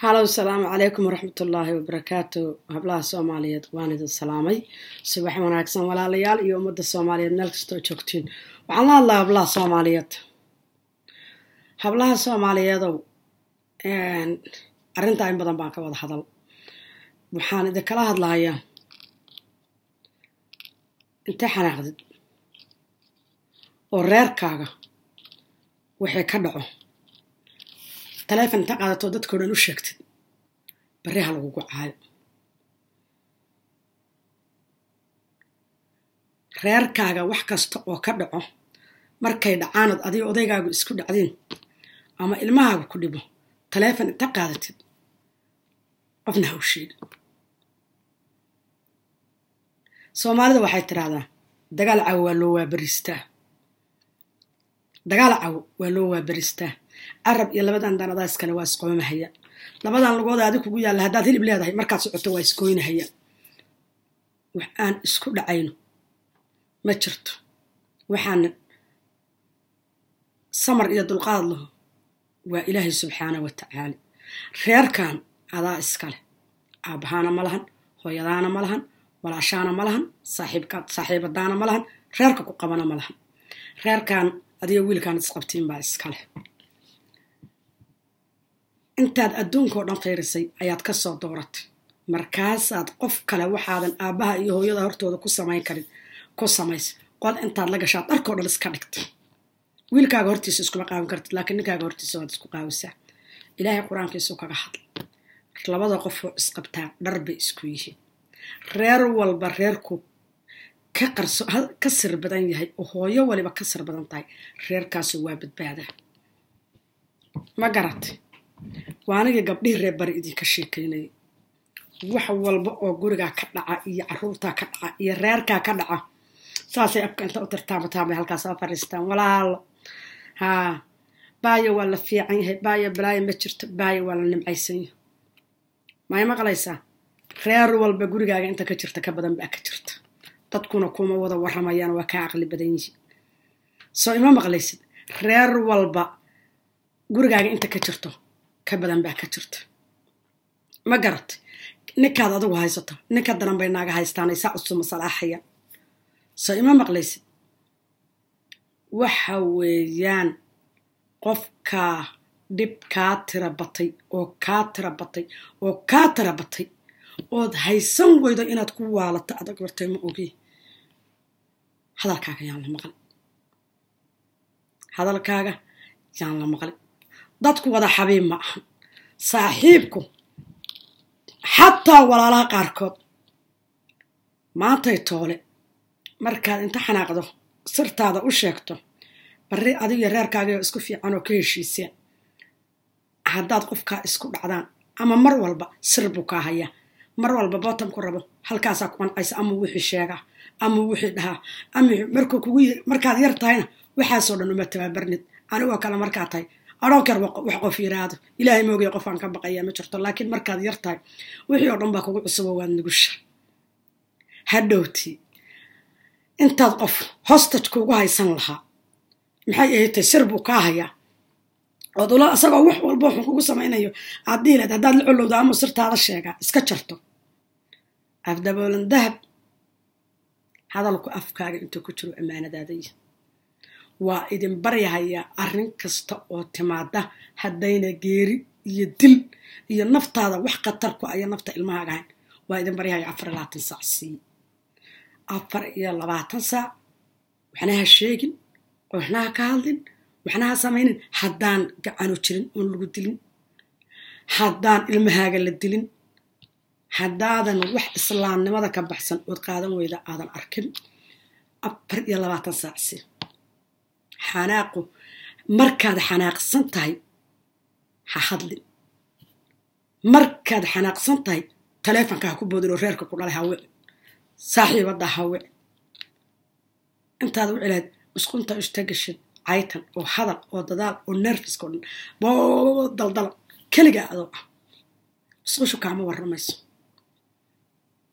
halow salaamu calaykum waraxmatullaahi wabarakaatu hablaha soomaaliyeed waan idin salaamay subax wanaagsan walaalayaal iyo ummadda soomaaliyeed meel kastoo joogtiin waxaan la hadlaa hablaha soomaaliyeed hablaha soomaaliyeedow arrintaa in badan baan ka wada hadal waxaan idinkala hadlahayaa intee xanaaqdid oo reerkaaga waxay ka dhaco taleefon inta qaadato dadkao dhan u sheegtid barri ha lagugu caayo reerkaaga wax kasta oo ka dhaco markay dhacaanad adigo odaygaagu isku dhacdiin ama ilmahaagu ku dhibo taleefon inta qaadatid qofna ha u sheegi soomaalida waxay tidhaahdaa dagaal cawo waa loo waabaristaa dagaal cawo waa loo waabaristaa carab iyo labadan daanadaa iskale waa isqoomahaya labadan lugooda adi kugu yaalla haddaad hilib leedahay markaad socoto waa isgoynahaya wax aan isku dhacayno ma jirto waxaana samar iyo dulqaad laho waa ilaahay subxaana wa tacaala reerkan adaa iskale aabbahaana ma lahan hooyadaana ma lahan walaashaana ma lahan saaxiibadaana ma lahan reerka ku qabana ma lahan reerkan adigo wiilkaan isqabtiin baa iskale intaad adduunkao dhan fiirisay ayaad ka soo dooratay markaasaad qof kale waxaadan aabbaha iyo hooyada hortooda ku samayn karin ku samaysa qod intaad la gashaad dharkao dhan iska dhigtay wiilkaaga hortiisa iskuma qaawin kartid laakiin ninkaaga hortiisa waad isku qaawisaa ilaahay qur-aankiisuu kaga hadla labada qofoo isqabtaa dhar bay isku yihiin reer walba reerku ka qarso ka sir badan yahay oo hooyo waliba ka sir badan tahay reerkaasu waa badbaadaa ma garatay waa anigii gabdhihii reer bari idinka sheekaynayay wax walba oo gurigaa ka dhaca iyo caruurtaa ka dhaca iyo reerkaa ka dhaca saasay afka inta u tirtaamataabay halkaas oo fadhiistaan walaalo haa baayo waa la fiican yahay baayo balaayo ma jirto baayo waa la nimcaysan yahay maay maqlaysaa reer walba gurigaaga inta ka jirta ka badan baa ka jirta dadkuna kuma wada waramayaan waa kaa aqli badan yihiin soo ima maqlaysid reer walba gurigaaga inta ka jirto ka badan baa ka jirta ma garat ninkaad adigu haysato ninka daran bay naaga haystaanay saa usuma salaaxaya soo ima maqlaysid waxa weeyaan qofkaa dhib kaa tira batay oo kaa tira batay oo kaa tira batay ood haysan weydo inaad ku waalato adag wartay ma ogi hadalkaaga yaan la maqlin hadalkaaga yaan la maqlin dadku wada xabiib ma ahan saaxiibku xataa walaalaha qaarkood maantay toole markaad inta xanaaqdo sirtaada u sheegto barri adigiyo reerkaagao isku fiican oo ka heshiiseen haddaad qofkaa isku dhacdaan ama mar walba sir buu kaa hayaa mar walba bootamku rabo halkaasaa ku qancaysa ama wixii sheegaa ama wixii dhahaa ama markuu kugu markaad yar tahayna waxaasoo dhan uma tababarnid anigoo kale markaa tahay adhoonker wax qof yiraahdo ilaahay moogay qofaan ka baqayaa ma jirto laakiin markaad yar tahay wixii oo dhan baa kugu cusubo waad nugusha hadhowtii intaad qof hostage kuugu haysan lahaa maxay ahaytay sir buu kaa hayaa ood ula isagoo wax walba waxuu kugu samaynayo aad diileed haddaad la colowdo amau sirtaada sheegaa iska jarto afdaboolan dahab hadalku afkaaga intuu ku jiro ammaanadaadaya waa idin baryahayaa arrin kasta oo timaada haddayna geeri iyo dil iyo naftaada wax khatarku aya nafta ilmahaaga ahayn waa idin baryahaya afar iyo labaatan saac siiye afar iyo labaatan saac waxna ha sheegin waxna ha ka hadlin waxna ha samaynin haddaan gacano jirin oon lagu dilin haddaan ilmahaaga la dilin haddaadan wax islaamnimada ka baxsan ood qaadan weyda aadan arkin afar iyo labaatan saac si xanaaqu markaad xanaaqsan tahay ha hadlin markaad xanaaqsan tahay taleefonka ha ku boodin oo reerka ku dhalay ha wici saaxiibadda ha wici intaad wici lahayd musqunta ishtagashid caytan oo hadal oo dadaal oo nerfiska o dhan boo daldala keligaa adoo ah musqushu kaama warramayso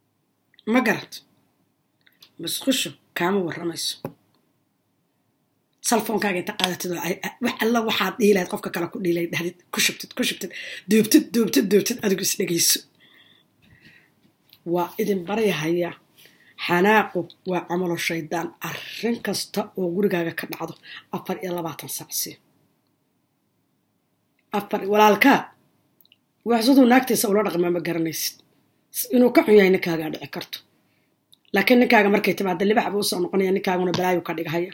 ma garat musqushu kaama warramayso salfoonkaaga inta qaadatid wax alla waxaad dhiilahayd qofka kale ku dhiilay dhahdid ku shubtid ku shubtid duubtid duubtid duubtid adigu is dhegayso waa idin baryahaya xanaaqu waa camalo shaydaan arrin kasta oo gurigaaga ka dhacdo afar iyo labaatan saacsii afar walaalkaa wax siduu naagtiisa ula dhaqmaa ma garanaysid inuu ka xun yahay ninkaagaa dhici karto laakiin ninkaaga markay timaada libax buu usoo noqonaya ninkaaguna balaayu ka dhigahaya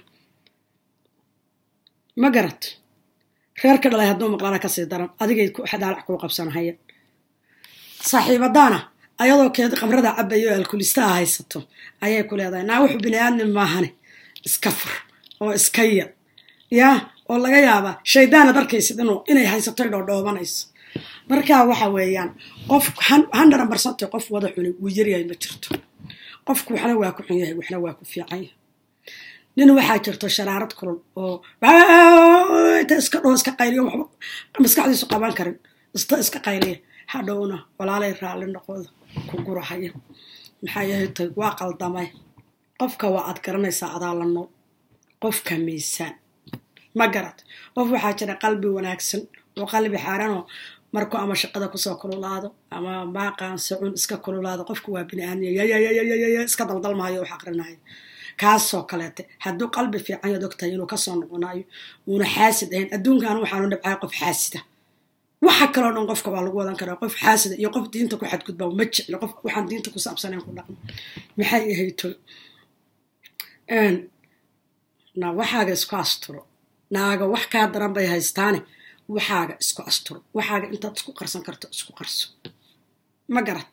ma garat reerka dhalay hadduu maqlana kasii daran adigay daalac kuu qabsanahaya saaxiibadaana ayadoo keeda qamrada cabayo o alkulistaha haysato ayay ku leedahay naa wuxuu bini aadmin maahane iska fur oo iska yad yaa oo laga yaabaa shaydaanad arkaysid inuu inay haysato dhoodhoobanayso markaa waxa weeyaan qof hundred percent qof wada xuni wuu yaryahay ma jirto qofku waxna waa ku xun yahay waxna waa ku fiican yahay nin waxaa jirto sharaarad kulul oo inta iska dhoo iska qayliyo waxba maskaxdiisu qaban karin ista iska qayliya hadhowna walaalay raalli noqoda ku gurahaya maxaa yahay tay waa qaldamay qofka waa aad garanaysaa adaa la nool qofka miisaan ma garat qof waxaa jira qalbi wanaagsan oo qalbi xaaranoo markuu ama shaqada kusoo kululaado ama maaqaan sacun iska kululaado qofku waa bini aadmiya yayayayayaya iska daldalmahayo wax aqrinayo kaasoo kaleete hadduu qalbi fiican yaad ogtahay inuu kasoo noqonayo uuna xaasid ahayn adduunkan waxaanu dhibcay qof xaasida waxa kaloo dhan qofka waa lagu wadan karaa qof xaasida iyo qof diinta ku xadgudba ma jeclo qof waxaan diinta ku saabsanayn ku dhaqmo maxay ahayto na waxaaga isku asturo naaga wax kaa daran bay haystaane waxaaga isku asturo waxaaga intaad isku qarsan karto isku qarso ma garat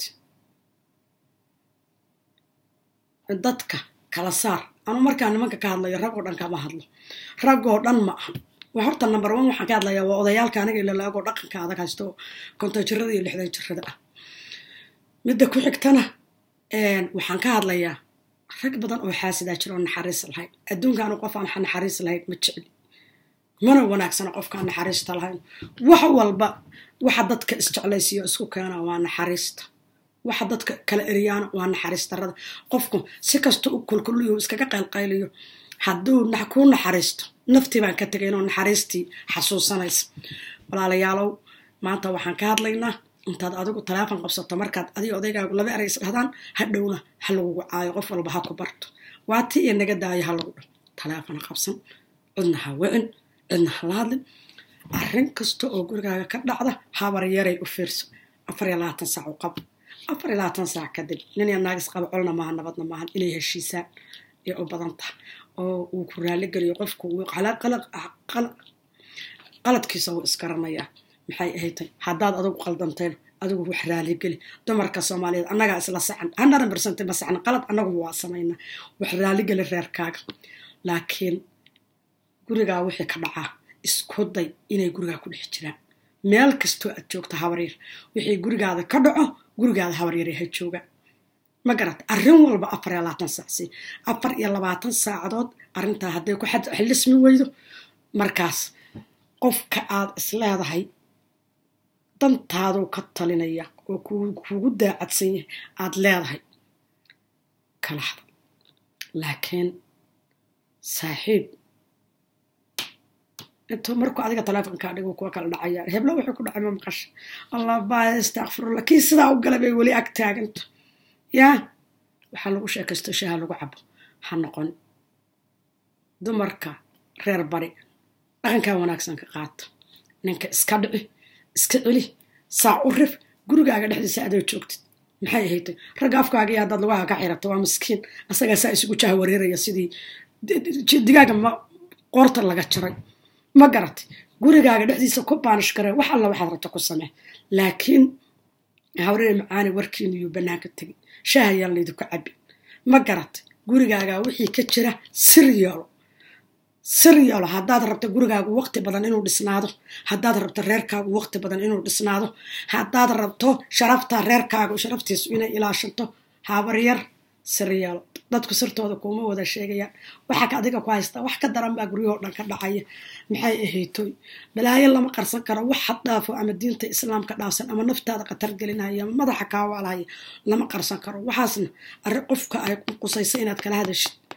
dadka kala saar anu markaa nimanka ka hadlayo rag oo dhan kama hadlo raggoo dhan ma ahan waa horta number one waxaan ka hadlayaa waa odayaalka aniga ilalaagoo dhaqanka adag haysto oo konton jirada iyo lixdan jirada ah midda ku xigtana waxaan ka hadlayaa rag badan oo xaasidaa jira oo naxariis lahayn adduunkaanu qof aan naxariis lahayn ma jecli mana wanaagsana qofkaan naxariista lahayn wax walba waxa dadka isjeclaysiiyo isku keena waa naxariista waxa dadka kala eriyaana waa naxariis darada qofku si kasta u kulkuliyo iskaga qaylqayliyo hadduu kuu naxariisto naftii baan ka tegay inuu naxariistii xasuusanaysa walaalayaalow maanta waxaan ka hadlaynaa intaad adigu taleefon qabsato markaad adiga odaygaagu laba eray is dhahdaan hadhowna ha lagugu caayo qof walba ha ku barto waa ti iyo naga daayo ha lagu dho taleefon ha qabsan cidna ha wicin cidna ha la hadlin arrin kasta oo gurigaaga ka dhacda habar yaray u fiirso afar iyo labaatan saac u qabo afar iyo labaatan saac kadib nin iyo naagis qaba colna maaha nabadna maahan inay heshiisaan ee u badan taha oo uu ku raaligeliyo qofku qaladkiisa wuu isgaranayaa maxay ahaytay haddaad adigu qaldanteen adigu wax raaligeli dumarka soomaaliyeed annagaa isla sacan hundred percent ma sacna qalad annagu waa samaynaa wax raaligeli reerkaaga laakiin gurigaa wixii ka dhacaa isku day inay gurigaa ku dhex jiraan meel kastoo aad joogto habaryar wixii gurigaada ka dhaco gurigaada habaryare ha joogaan ma garata arrin walba afar iyo labaatan saacsi afar iyo labaatan saacadood arrintaa hadday ku xillismi weydo markaas qofka aad isleedahay dantaaduu ka talinaya oo kuugu daacadsan yahay aad leedahay kala hada laakiin saaxiib intuu markuu adiga taleefonkaa dhigo kuwa kala dhacayaan heblo wuxuu ku dhacay ma maqasha allah baa istakfirullah kii sidaa u gala bay weli ag taaganta yaa waxaa lagu sheekaysto shaha lagu cabo ha noqon dumarka reer bari dhaqankaa wanaagsan ka qaata ninka iska dhici iska celi saac u rif gurigaaga dhexdiisa adoo joogtid maxay ahaytay ragga afkaaga iyo haddaad lugaha ka xirato waa miskiin asagaa saa isugu jaha wareeraya sidii digaaga ma qoorta laga jaray ma garatay gurigaaga dhexdiisa ku baanish garee wax alla waxaad rabto ku samee laakiin hawree macaani warkiinu yuu bannaanka tegin shaha yaan laydinku cabi ma garatay gurigaaga wixii ka jira sir yeelo sir yeelo haddaad rabto gurigaagu waqti badan inuu dhisnaado haddaad rabto reerkaagu waqti badan inuu dhisnaado haddaad rabto sharafta reerkaagu sharaftiisu inay ilaashanto habaryar sir yeelo dadku sirtooda kuuma wada sheegayaan waxaa adiga ku haystaa wax ka daran baa guryahoo dhan ka dhacaya maxay ahaytoy balaayo lama qarsan karo wax had dhaafo ama diinta islaamka dhaafsan ama naftaada khatar gelinaya ama madaxa kaawaalahaya lama qarsan karo waxaasna arrin qofka ay qusaysa inaad kala hadashid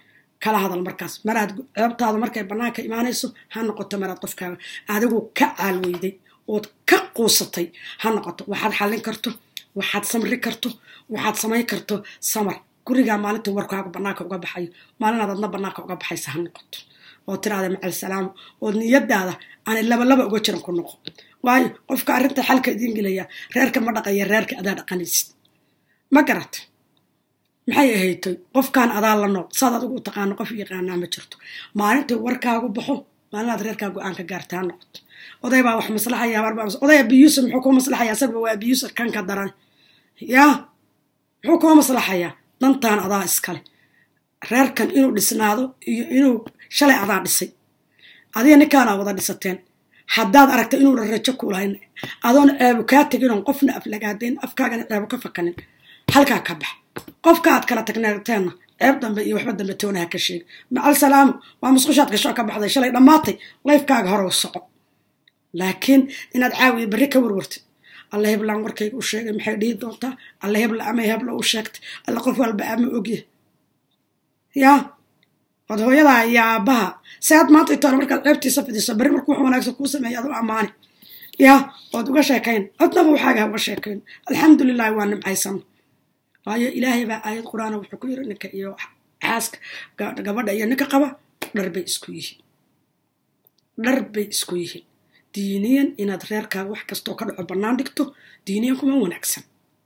kala hadal markaas maraad ceebtaada markay bannaanka imaanayso ha noqoto maraad qofkaaga adigu ka caalweyday ood ka quusatay ha noqoto waxaad xallin karto waxaad samri karto waxaad samayn karto samar gurigaa maalinta warkaaga bannaanka uga baxayo maalinaad adna bannaanka uga baxaysa ha noqoto oo tiraada macal salaamo ood niyadaada aanay labalaba uga jiran ku noqo waayo qofka arrinta xalka idiin gelaya reerka ma dhaqaya reerka adaa dhaqanaysid ma garata maxay ahaytoy qofkan adaa la nool saad adigu u taqaano qof yaqaanaa ma jirto maalintai warkaagu baxo maalinaad reerkaa go-aan ka gaarta ha noqoto oday baa wax maslaxaya oday abiyuusuf muxuu kuu maslaxaya asagaba waa abiyuusuf kanka daran yaa muxuu kuu maslaxayaa dantaan adaa iskale reerkan inuu dhisnaado iyo inuu shalay adaa dhisay adiga ninkaanaa wada dhisateen haddaad aragta inuuna rajo kuulahayn adoon ceebu kaa teginoon qofna aflagaadayn afkaagana ceebu ka fakanin halkaa ka bax qofka aad kala tagneeteenna ceeb dambe iyo waxba dambe toonaha ka sheega macal salaamu waa musqushaad gashoo ka baxday shalay dhammaatay layfkaaga hore u soco laakiin inaad caawiya berri ka warwartid alla heblaan warkayga u sheegay maxay dhihi doontaa alla hebla ama hebla u sheegtay alla qof walba ama ogya yaa od hooyadaa iyo aabbaha si aad maanta itoona markaad ceebtiisa fidiso berri markuu wax wanaagsan kuu sameeya ad u ammaani yaa ood uga sheekayn codnaba waxaaga uga sheekayn alxamdulilahi waa nimcaysano waayo ilaahay baa aayad qur-aana wuxuu ku yiri ninka iyo xaaska gabadha iyo ninka qaba dhar bay isku yihiin dhar bay isku yihiin diiniyan inaad reerkaaga wax kastoo ka dhaco bannaan dhigto diiniyan kuma wanaagsan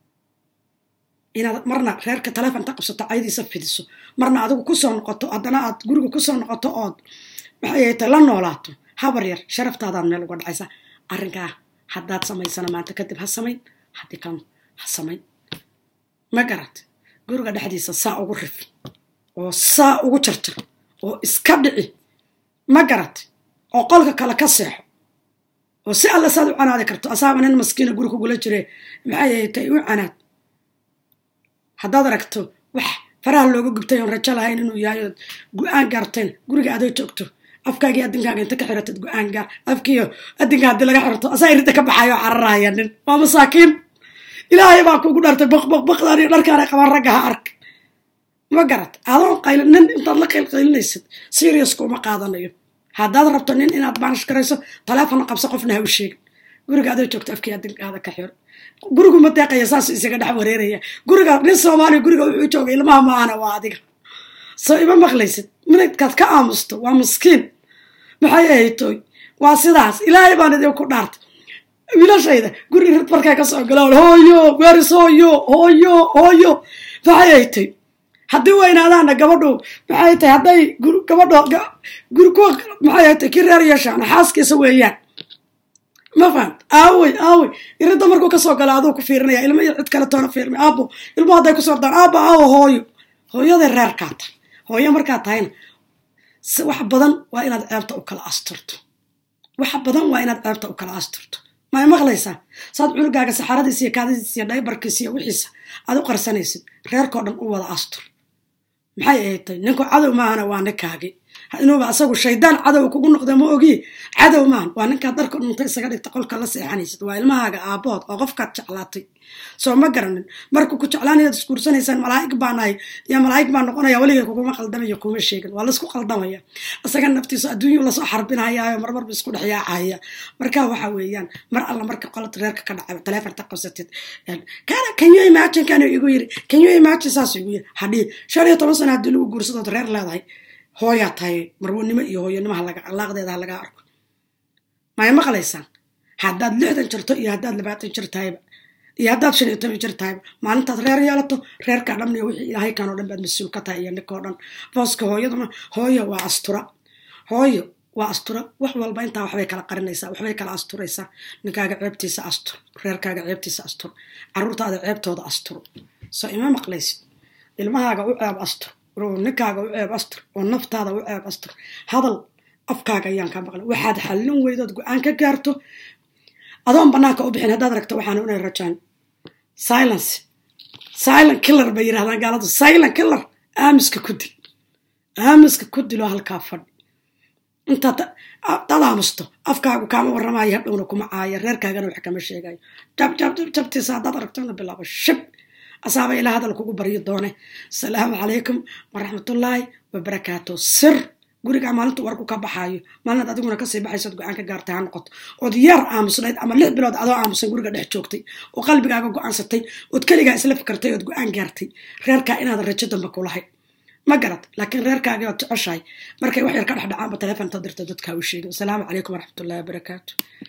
inaad marna reerka taleefonta qabsato caydiisa fidiso marna adigu kusoo noqoto haddana aad guriga kusoo noqoto ood maxay ahayta la noolaato habar yar sharaftaadaad meel uga dhacaysa arrinkaa haddaad samaysana maanta kadib ha samayn haddii kan ha samayn ma garat guriga dhexdiisa saa ugu rif oo saa ugu jarjar oo iska dhici ma garat oo qolka kale ka seexo oo si alla saad u canaadi karto asaaba nin maskiina guri kugula jire maxay ahaytay u canaad haddaad aragto wax faraha looga gubtay oon rajo lahayn inuu yahay ood go-aan gaarteen guriga adoo joogto afkaagii adinkaaga inta ka xiratid go-aan gaar afkiiyo adinka haddii laga xirto asaa irinta ka baxayo oo cararaya nin waa masaakiin ilaahay baa kugu dhartay baqbaqbaqdan iyo dharkaana qabaan ragga ha ark ma garat adoon qayl nin intaad la qaylqaylinaysid seriuska uma qaadanayo haddaad rabto nin inaad baanish garayso taleefonna qabso qofna ha u sheegin guriga adoo joogto afkii adinkaada ka xiro gurigu ma deeqaya saasuu isaga dhex wareeraya guriga nin soomaaliya guriga wuxuu jooga ilmaha maahana waa adiga soo ima maqlaysid minadkaad ka aamusto waa miskiin maxay ahaytoy waa sidaas ilaahay baan idinku dhaartay wiilashayda guri rid markay ka soo galaan hooyo weris hooyo hooyo hooyo maxay ahaytay haddii weynaadaana gabadhu maxay tahay hadday gabadho guri kuwa maxay ahaytay kii reer yeeshaan xaaskiisa weeyaan ma fahant aawey aawey iridda markuu kasoo gala aduu ku fiirinaya ilmo iyo cid kale toona fiirmi aabo ilmo hadday kusoo ordaan aabo aawo hooyo hooyaday reerkaa tahay hooyo markaa tahayna wax badan waa inaad ceebta u kala asturto wax badan waa inaad ceebta u kala asturto may maqlaysaa saad cunugaaga saxaradiisa iyo kaadadiisa iyo dhaybarkiisa iyo wixiisa aad u qarsanaysid reerkao dhan u wada astur maxay ahaydtay ninku cadow maahana waa ninkaagii inuuba asagu shaydaan cadow kugu noqda ma ogi cadow maahan waa ninkaad dharka dhunta isaga dhigta qolka la seexanaysid waa ilmahaaga aabood oo qofkaad jeclaatay soo ma garanin markuu ku jeclaanayaad isguursanaysaan malaa'ig baa nahay iyo malaa'ig baa noqonaya weligay kuguma qaldamayo kuma sheegin waa laisku qaldamaya isaga naftiisu adduunyu lasoo xarbinayaayo marmarba isku dhex yaacaya marka waxa weeyaan mar alla marka qolad reerka ka dhacay taleefonta qabsatid kana can you imagine kana igu yiri can you imagine saas igu yiri hadhii shan iyo toban sana haddii lagu guursadood reer leedahay hooyaa tahay marwanimo iyo hooyanimaha laga alaaqdeeda laga arko maya maqlaysaan haddaad lixdan jirto iyo haddaad labaatan jir tahayba iyo haddaad shan iyo toban jir tahayba maalintaad reer yeelato reerkaa dhan iyo wixii ilaahay kan oo dhan baad mas-uul ka tahay iyo ninkao dhan booska hooyaduna hooyo waa astura hooyo waa astura wax walba intaa waxbay kala qarinaysaa waxbay kala asturaysaa ninkaaga ceebtiisa astur reerkaaga ceebtiisa astur caruurtaada ceebtooda astur soo ima maqlaysid ilmahaaga u ceeb astur oo ninkaaga u ceeb astur oo naftaada u ceeb astur hadal afkaaga ayaan ka maqlay waxaad xallin weydood go-aan ka gaarto adoon banaanka u bixin haddaad ragto waxaan unay rajaan silence silent killer bay yidhahdaan gaaladu silent killer aamiska ku dil aamiska ku diloo halkaa fadhi intaad dad aamusto afkaagu kaama warramayo hadhowna kuma caaya reerkaagana wax kama sheegayo jab jab jab jabtiisa haddaad aragtona bilaabo shib asaaba ilaa hadal kugu baryo doone asalaamu calaykum waraxmatullaahi wabarakaatu sir gurigaa maalintu warku ka baxaayo maalinaad adiguna kasii baxaysood go-aan ka gaartay ha noqoto ood yar aamusnayd ama lix bilood adoo aamusan guriga dhex joogtay oo qalbigaaga go-aansatay ood keligaa isla fikartay ood go-aan gaartay reerkaa inaadan rajo damba kulahayn ma garad laakiin reerkaagii ood jeceshahay markay wax yar ka dhexdhacaanba telefonta dirta dadkaa u sheegay wasalaamu calaykum waraxmatullahi wabarakaatu